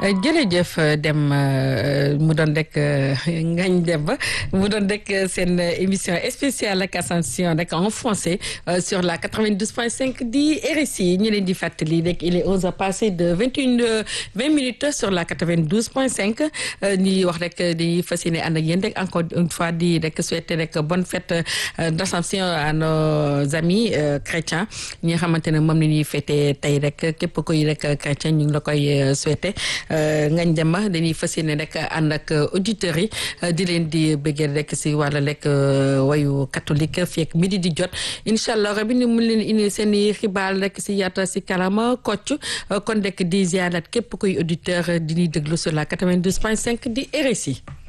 jërëjëf dem mu doon rek ngañ dem ba mu doon rek seen émission spéciale ak Ascension rek en français sur la 92.5 di RSI ñu leen di fàttali rek il est 11 heures passé de 21 20 minutes sur la 92.5 ñuy wax rek di fas yéene ànd ak yéen rek encore une fois di rek souhaiter rek bonne fête d'Ascension à nos amis chrétiens ñi nga xamante ne moom la ñuy fêter tey rek képp koy rek chrétien ñu ngi la koy souhaiter ngañ dem ba dañuy fas yéene rek ànd ak auditeurs yi di leen di bëggee rek si wàlla rek wayu catholique fii ak midi di jot incha allah rabi ni mun leen indi seen i xibaar rek si yaata si kalama kocc kon rek di ziarat képp kuy auditeur di ñuy déglu sur la 92.5 di RSI